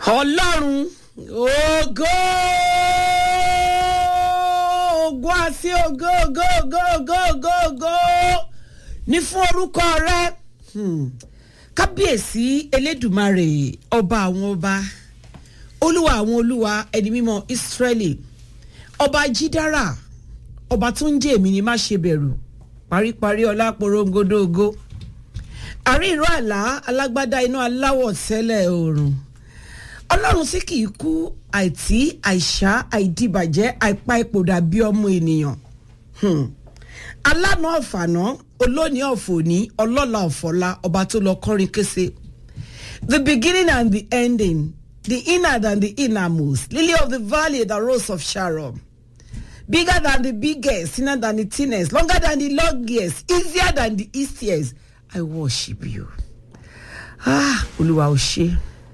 ọlọ́run ògo ògo àti ògo ògo ògo ògo ògo ògo ní fún orúkọ rẹ Hmm. kábíyèsí elédùmarè ọba àwọn ọba olúwa àwọn olúwa ẹni mímọ́ ìsírẹ́lì ọba jídára ọba tó ń jẹ́ èmi ni má ṣe bẹ̀rù paríparí ọlá porongodo ògo àrí ìró àlá alágbádá iná aláwọ̀ tẹ́lẹ̀ oòrùn ọlọ́run tí kì í kú àìtí àìsá àìdìbàjẹ́ àìpa ipò dàbí ọmọ ènìyàn Hmm. alánà ọ̀fànà olóòní ọ̀fọ̀ní ọlọ́la ọ̀fọ̀la ọba tó lọ kọrin kése the beginning and the ending the inner and the innermost lily of the valley the rose of sharon bigger than the biggest thinner than the thinnest longer than the longest easier than the easiest i worship you ah olúwa ò ṣe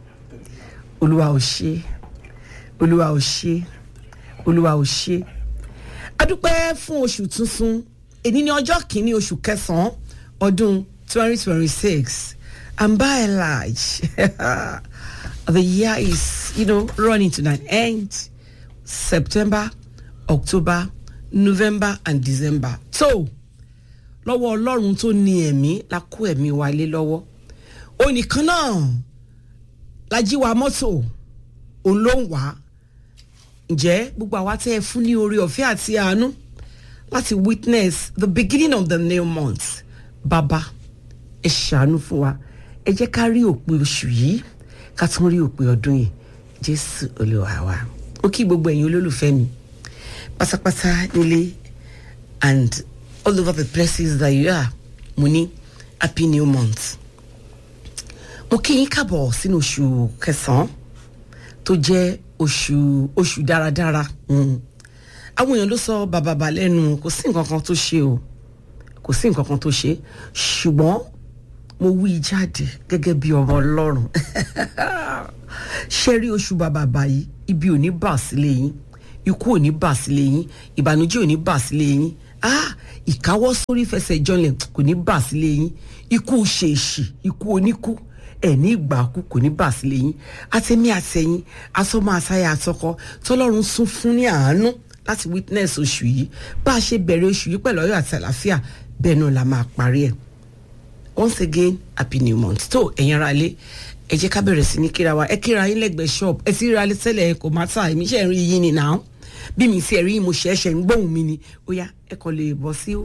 olúwa ò ṣe olúwa ò ṣe olúwa ò ṣe adúpẹ́ fún oṣù tuntun èyí ní ọjọ́ kìíní oṣù kẹsàn-án ọdún twenty twenty six and by and large the year is you know running to an end september october november and december so lọ́wọ́ ọlọ́run tó ní ẹ̀mí la kó ẹ̀mí wa lé lọ́wọ́ onìkan náà la jí wa mọ́tò òun ló ń wá ǹjẹ́ gbogbo àwa tẹ́ ẹ fún ní orí ọ̀fẹ́ àti àánú láti witness the beginning of the new month bàbá ẹ ṣàánú fún wa ẹ jẹ́ ká rí òpin oṣù yìí ká tún rí òpin ọdún yìí jésù olúwa wa ó kí gbogbo ẹ̀yin olólùfẹ́ mi pátápátá nílé and all over the places that you are mo ní happy new month mo kí yín káàbọ̀ sínú oṣù kẹsàn-án tó jẹ́ oṣù oṣù dáradára mm. àwọn èèyàn ló sọ bàbàbà lẹ́nu kò sí nǹkan kan tó ṣe o kò sí nǹkan kan tó ṣe ṣùgbọ́n mo wí jáde gẹ́gẹ́ bí ọmọ ọlọ́run ṣe rí oṣù bàbàbà yìí ibi ò ní bà sílé yín ikú ò ní bà sílé yín ìbànújẹ́ ò ní bà sílé yín ah ìkáwọ́ sórí fẹsẹ̀ jọlẹ̀ kò ní bà sílé yín ikú ṣèèṣì ikú oníkú ẹ̀ ní ìgbà kú kò ní bà sílé yín àtẹ̀mí àtẹ̀yìn asọ́mọ àsáyà àtọkọ tọ́lọ́run sún fún ní àánú láti witness oṣù yìí bá a ṣe bẹ̀rẹ̀ oṣù yìí pẹ̀lú ọyọ́ àti àlàáfíà bẹ́ẹ̀ náà la máa parí ẹ̀ once again happy new month tó ẹ̀yin ara lé ẹ jẹ́ ká bẹ̀rẹ̀ sí ní kíra wa ẹ kíra yín lẹ́gbẹ̀ẹ́ shop ẹ ti ríra lé tẹ́lẹ̀ kò má tà èmi ṣe ń rí yín ni náà bí mi sì rí yín mo ṣe ẹ̀ṣẹ̀ ń gbóhùn mi ni ó yá ẹ kàn lè bọ́ sí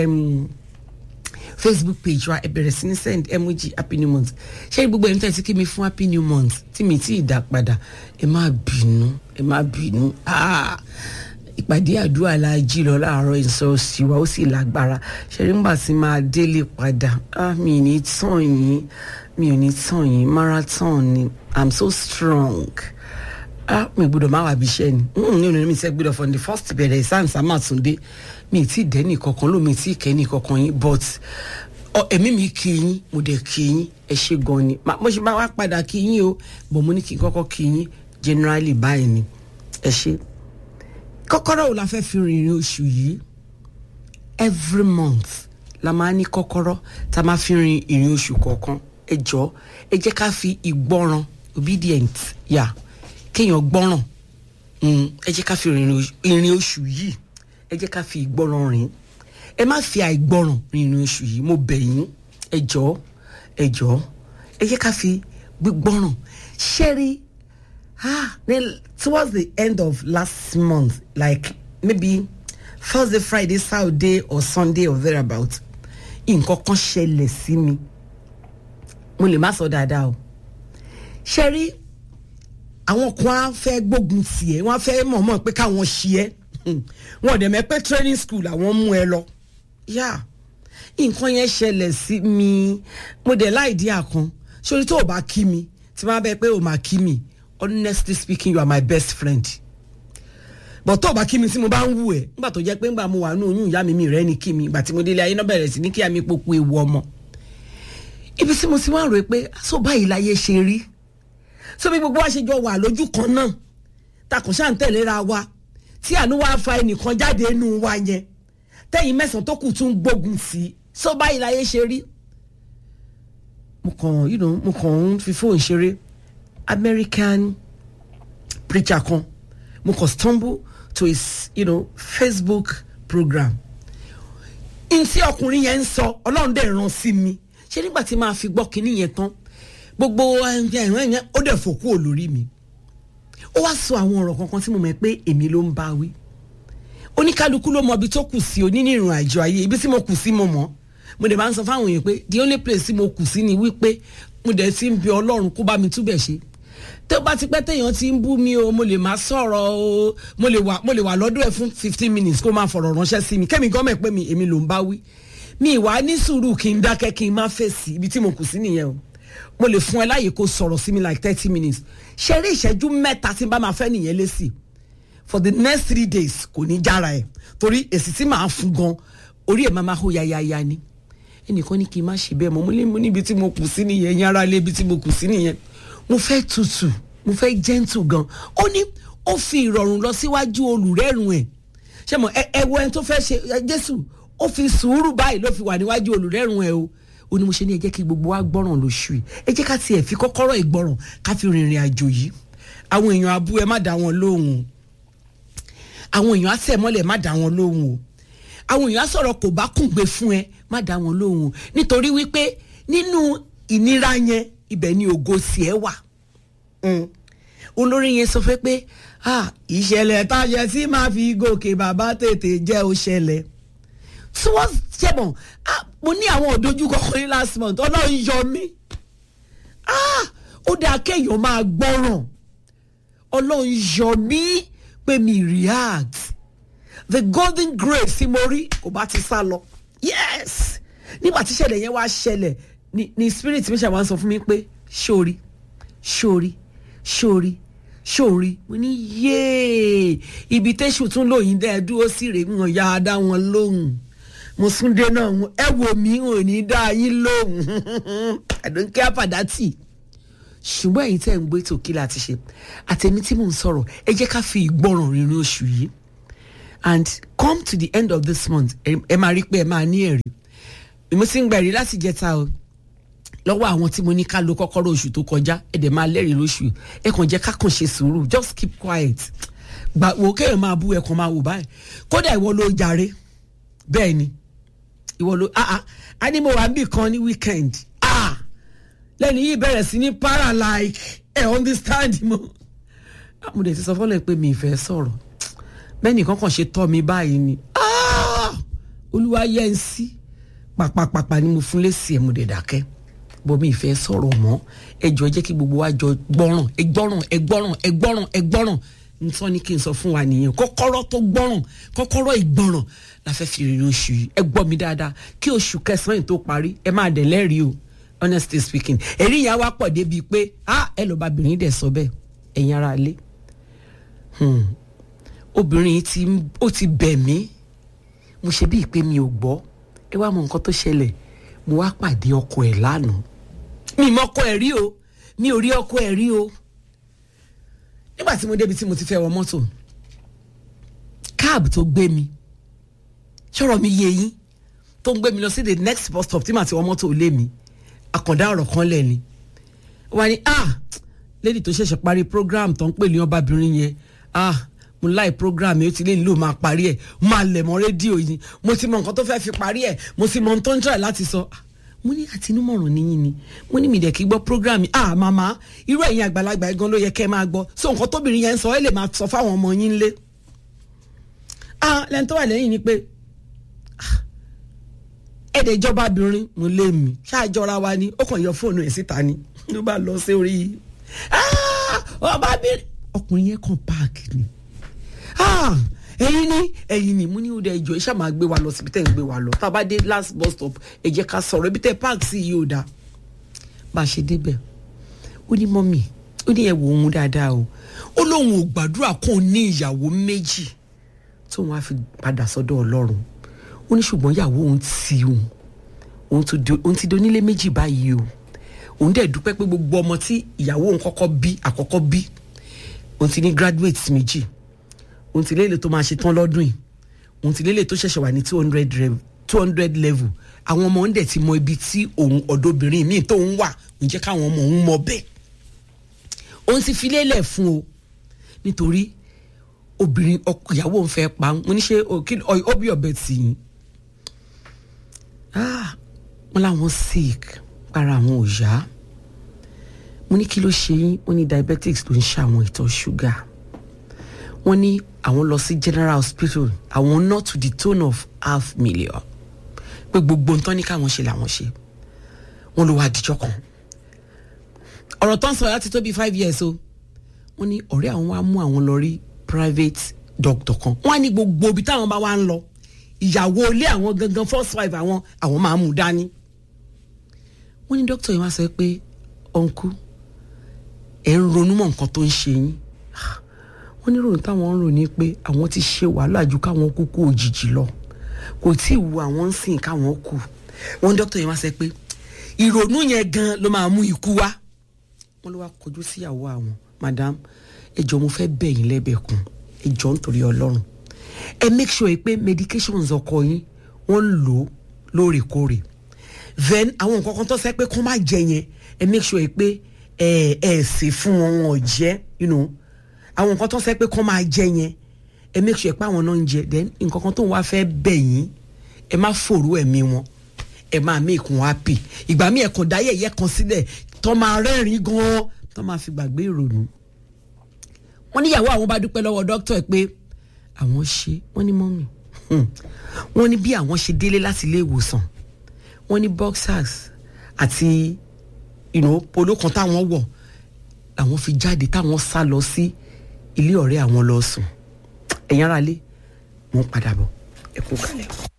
facebook page wa ẹ bẹ̀rẹ̀ sí ní send emoji happy new month ṣé gbogbo ẹni tẹ́ ti kí mi fún happy new month tí mi tí ì dá padà ẹ má bínú ẹ má bínú ah ìpàdé àdúrà la jí lọ láàárọ̀ ìsọ̀ọ̀sì wa ó sì lágbára ṣẹ́rí ńgbà tí máa délé padà ah mi ò ní tàn yín mi ò ní tàn yín marathon ni i'm so strong ah mi gbọ́dọ̀ má wà bí iṣẹ́ ni ní òní mi sẹ́ gbọ́dọ̀ from the first bẹ̀rẹ̀ ìsáǹsá máa tún dé mi ì tí ì dẹ́nì kankan ló mi ì tí ì kẹ́nì kankan yín but ẹ̀mí mi kí yín mo dẹ̀ kí yín ẹ ṣe gan ni mo ṣe bá wá padà kí yín o bọ̀ mo ní kí n kọ́kọ́ kí yín generally báyìí ni ẹ ṣe kọ́kọ́rọ́ wo la fẹ́ fi rìnrìn oṣù yìí every month la máa ní kọ́kọ́rọ́ tá a máa fi rin ìrìn oṣù kọ̀ọ̀kan ẹ jọ ẹ jẹ́ ká fi ìgbọràn obedient yà kéèyàn gbọ́ràn ẹ jẹ́ ká fi ìrìn oṣù yìí ẹ jẹ́ ká fi ìgbọràn rìn ẹ má fi àìgbọràn rìnrìn oṣù yìí mo bẹ̀ yín ẹ jọ ẹ jọ ẹ jẹ́ ká fi gbígbọràn ṣẹ́rí ah then towards the end of last month like maybe thursday friday saturday or sunday or thereabout nǹkan kan ṣẹlẹ̀ sí mi mo lè má sọ dáadáa o ṣe rí àwọn kan á fẹ́ gbógun tì ẹ́ wọ́n á fẹ́ mọ̀ọ́mọ̀ pé káwọn ṣí ẹ́ wọn ò dẹ̀ mẹ́ pé training school àwọn mú ẹ lọ yá nǹkan yẹn ṣẹlẹ̀ sí mi mo dẹ̀ láì dí àkan sórí tó o bá kí mi tí wọ́n á bẹ pé o máa kí mi honestly speaking you are my best friend but tó o bá kí mi tí mo bá ń wù ẹ nígbà tó jẹ́ pé ńgbà mo wà ní oyún ìyá mi mi rẹ ni kí mi ìgbà tí mo délé ayé náà bẹ̀rẹ̀ sí ní kí àmì popo ewu ọmọ ibi tí mo ti wá rò pé so báyìí láyé ṣe rí so bí gbogbo wa ṣe jọ wà lójú kan náà takùn ṣáà ń tẹ̀léra wa tí àánú wa fa ẹnìkan jáde inú wa yẹn tẹ́yìn mẹ́sàn-án tó kù tún gbógun sí i so báyìí láyé ṣe rí mo kàn you know mo kàn ń fi fóònù ṣeré American preacher kan mo kàn stumble to his you know, facebook program n tí ọkùnrin yẹn ń sọ ọlọ́run dẹ̀ ràn sí mi ṣé nígbà tí màá fi gbọ́ kinní yẹn tán gbogbo ẹ̀rọ yẹn ó dẹ̀ fò kúrò lórí mi ó wá sọ àwọn ọ̀rọ̀ kankan tí mo mọ̀ pé èmi ló ń bá wí oníkálukú ló mọ ibi tó kù sí onínìrìn àjò ayé ibi tí mo kù sí mo mọ̀ mo dẹ̀ máa ń sọ fáwọn èèyàn pé the only place tí mo kù sí ni wípé mo dẹ̀ ti ń bi ọlọ́run kó bá mi túbẹ̀ ṣe tó bá ti pẹ́ téèyàn ti ń bú mi o mo lè máa sọ̀rọ̀ o mo lè wà mo lè wà lọ́dọ̀ ẹ̀ fún fifteen minutes kó máa fọ̀rọ̀ ránṣẹ́ sí mi kẹ́mi gọ́mẹ̀ pé mi èmi ló ń bá wí mi ìwà ní sùúrù kí n dákẹ́ kí n má fèsì ibi tí mo kù sí nìyẹn o mo lè fún ẹ láàyè kó sọ̀rọ̀ sí mi like thirty minutes ṣeré ìṣẹ́jú mẹ́ta tí n bá máa fẹ́ nìyẹn lé sí for the next three days kò ní jára ẹ̀ torí èsì tí màá fún gan orí ẹ̀ máa máa hó yáyáyá ni ẹnìkan ní kí n má ṣe bẹ́ẹ̀ mọ́ mo lé mo níbi tí mo kù sí nìyẹn yín ara lé ibi tí mo kù sí nìyẹn mo fẹ́ tutù mo fẹ́ gentle gan ó ní ó fi ìrọ̀rùn lọ síwájú olùrẹ́rùn ẹ̀ ṣé mo ẹ wo ẹni tó fẹ́ ṣe jésù ó fi sùúrù báyìí ló fi wà níwájú olùrẹ́rùn ẹ̀ o ó ní mo ṣe ní ẹ jẹ́ kí gbogbo wa gbọ́ràn lóṣù yìí ẹ jẹ́ ká tiẹ̀ fi kọ́kọ́rọ́ ìgbọ́ràn ká fi rìnrìn àjò yìí àwọn èèyàn abú ẹ má dá wọn lóhùn àwọn èèyàn àtẹ̀ mọ́lẹ̀ má dá wọn lóhùn o àwọn èèyàn sọ̀rọ̀ kò bá kùngbé fún ẹ má dá wọn lóhùn o nítorí wípé nínú ìnira yẹn ibẹ̀ ni ògo sí ẹ wà olórí yẹn sọ fẹ́ pé ìṣẹ̀lẹ̀ táyẹ tí máa fi gòkè bàbá tètè jẹ́ ó ṣẹlẹ̀ tí wọ́n ṣẹ̀bọ̀n mo ní àwọn òdojúkọ kan ní last month ọlọ́run yọ mí ó dáa kéèyàn máa gbọ́ràn ọlọ́run yọ mí pé mi react the golden grace tí mo rí kò bá ti sá lọ yes nígbà tí ìṣẹ̀lẹ̀ yẹn wá ṣẹlẹ̀ ni ni spirit mi ṣàwọn sọ fún mi pé ṣórí ṣórí ṣórí ṣórí mo ní yéé ibi tẹ́sù tún lóyìn dẹ́ dúró sí rèé wọn yá dá wọn lóhùn mo súndé náà ẹ wò mí ò ní dá yín lóhùn àdókè àpàdátì ṣùgbọ́n èyí tẹ́ ń gbé tòkí láti ṣe àtẹ̀mí tí mò ń sọ̀rọ̀ ẹ jẹ́ ká fi ìgbọràn rìnrìn oṣù yìí and come to the end of this month ẹ máa rí pé ẹ máa ní ẹ̀rí mo ti ń gba ẹ̀rí láti jẹta o lọ́wọ́ àwọn tí mo ní ká lo kọ́kọ́rọ́ oṣù tó kọjá ẹ dẹ̀ máa lẹ́rìí lóṣù ẹ kàn jẹ́ ká kàn ṣe sùúrù just keep quiet gbà wò kéèyàn máa bú ẹ kàn máa wò báyìí kódà ìwọ ló jàre bẹ́ẹ̀ ni ìwọ ló ah ah a ní mo wà níbì kan ní weekend ah lẹ́nu yìí bẹ̀rẹ̀ sí ní para like ẹ understand mo mo dẹ̀ ti sọ fọ́lọ́ pé mi ì fẹ́ sọ̀rọ̀ bẹ́ẹ̀ nìkan kàn ṣe tọ́ mi báyìí ni ah olúwa yẹ ń sí pàpàpàpà ni mo fún lẹ́sì ẹ̀ mo dẹ̀ dákẹ́ bọ́ mi ì fẹ́ sọ̀rọ̀ mọ́ ẹ jọ jẹ́ kí gbogbo wa jọ gbọ́ràn ẹ gbọ́ràn ẹ gbọ́ràn ẹ gbọ́ràn ẹ gbọ́ràn ntọ́ ni kí n sọ fún wa nìyẹn kọ́kọ́rọ́ tó gbọ́ràn kọ́kọ́rọ́ ìgbọ́ràn la fẹ́ fi rìnrìn oṣù yìí ẹ gbọ́ mi dáadáa kí oṣù kẹsàn-án yìí tó parí ẹ máa dẹ̀ lẹ́rìí o honestly speaking ẹ̀rí yẹn wá pọ̀ débi pé ah ẹ lọ́ọ́ bá obìnrin dẹ̀ sọ bẹ́ẹ̀ ẹ̀yin ara lé obìnrin yìí ti ó ti bẹ̀ mí mo ṣe bíi pé mi ò gbọ́ ẹ wá mọ nǹkan tó ṣẹlẹ̀ mo wá pàdé ọkọ ẹ̀ lánàá mi mọ ọkọ ẹ̀ rí o mi ò rí ọkọ ẹ̀ rí o nígbà tí mo débi tí mo ti fẹ́ wọ mọ́tò káàbù tó gbé mi ṣọ̀rọ̀ mi yé yín tó ń gbé mi lọ sí the next bus stop tí màá ti wọ mọ́tò lé mi àkàndá ọ̀rọ̀ kan lẹ̀ ni wà ní ah lady tó ṣẹ̀ṣẹ̀ parí program tó ń pè ní ọbabìnrin yẹn ah mo láì program yẹn ó ti lé nílò máa parí ẹ̀ máa lẹ̀ mọ́ rédíò yìí mo ti mọ nǹkan tó fẹ́ fi parí ẹ̀ mo ti mọ ohun tó ń try láti sọ mo ní àtinúmọ̀ràn níyìn ni mo ní mi dẹ̀ kí gbọ́ program ah màmá irú ẹ̀yin àgbàlagbà gan ló yẹ kẹ́ ẹ máa gbọ́ so nǹkan tóbìnrin yẹn ń sọ ẹ lè máa sọ fáwọn ọmọ yín lé ah lẹ́ni tó wà lẹ́yìn ni pé èdè ìjọba obìnrin mo lé mi ṣáàjọra wa ni ó kàn yọ fóònù ẹ̀ síta ni ló bá lọ sí orí ọbabìnrin ọkùnrin yẹn kàn páàkì ni ẹyin ni ẹyin ni mo ní òde ìjọ iṣẹ́ máa gbé wa lọ síbi tẹ́ ń gbé wa lọ tá a bá dé last bus stop ẹ jẹ́ ká sọ̀rọ̀ ibi tẹ́ páàkì sí yìí ò dáa bá a ṣe débẹ̀ ó ní mọ́mì ó ní ẹ wò ó mú dáadáa o ó lóun ò gbàdúrà kó o ní ìyàwó méjì tóun á fi padà sọ́dọ̀ ọlọ́run ó ní ṣùgbọ́n ìyàwó òun ti òun òun ti donílé méjì báyìí o òun dẹ̀ dúpẹ́ pé gbogbo ọmọ tí ìyàwó òun kọ́kọ́ bí àkọ́kọ́ bí òun ti ní graduates méjì òun ti lélẹ̀ tó máa ṣe tán lọ́dún yìí òun ti lélẹ̀ tó ṣẹ̀ṣẹ̀ wà ní two hundred two hundred level àwọn ọmọ òun dẹ̀ ti mọ ibi tí òun ọ̀dọ́bìnrin míì tóun wà òun jẹ́ káwọn ọmọ òun mọ bẹ́ẹ̀ òun ti fi lélẹ̀ fún o nítorí obìnrin ọkọ ìyàwó ń fẹ́ pa mo ní ṣe ó bí ọbẹ̀ tì yín wọ́n láwọn sick para àwọn ò yá mo ní kí ló ṣe yín wọ́n ní diabetics ló ń ṣe àwọn ìtọ̀ ṣúgà wọ́n ní àwọn lọ sí general hospital àwọn not to the tone of half million pé gbogbo nǹkan ní káwọn ṣe làwọn ṣe wọ́n ló wá àdìjọ́ kan ọ̀rọ̀ tó ń sọ láti tó bíi five years o wọ́n ní ọ̀rẹ́ àwọn wá mú àwọn lọ rí private doctor kan wọ́n á ní gbogbo ibi táwọn bá wá ń lọ ìyàwó ilé àwọn gangan first wife àwọn àwọn máa mú dání wọ́n ní doctor yìí wá sọ pé uncle ẹ̀ ń ronú mọ́ nǹkan tó ń ṣe yín wọ́n ní ròyìn táwọn ń rò ní pé àwọn ti ṣe wàhálà ju káwọn kúkú òjijì lọ kò tí ì wu àwọn ń sìn káwọn kù wọ́n ní doctor yìí wá sọ pé ìrònú yẹn gan ló máa mú ikú wá wọ́n ló wá kọjú síyàwó àwọn madam ẹ jọ̀ọ́ mo fẹ́ bẹ̀ yín lẹ́bẹ̀kún ẹ jọ̀ọ́ nítorí Ọlọ́run ẹ make sure pé medications ọkọ yín wọ́n ń lò ó lóòrèkóòrè then àwọn nǹkan kan tó sẹ́ pé kó má jẹ yẹn ẹ make sure pé ẹ ẹ sè fún wọn wọn ò jẹ you know àwọn nǹkan tó sẹ́ pé kó máa jẹ yẹn ẹ make sure pé àwọn náà ń jẹ then nǹkan kan tó ń wá fẹ́ bẹ̀ yín ẹ má fòrú ẹ̀mí wọn ẹ máa make wọn happy ìgbà míì ẹ̀kan dáyẹ̀yẹ́ kan sílẹ̀ tó máa rẹ́rìn gan-an tó máa fi gbàgbé ìrònú wọ́n níyàwó àwọn bá dúpẹ́ lọ́wọ́ dókítà ẹ̀ pé àwọn ṣe wọ́n ní mọ́mì wọ́n ní bí àwọn ṣe délé láti ilé ìwòsàn wọ́n ní boxers àti you know, polo kan táwọn wọ̀ làwọn fi jáde táwọn sá lọ sí ilé ọ̀rẹ́ àwọn lọ sùn ẹ̀yin ará lé wọ́n padà bọ̀ ẹ kú kalẹ̀.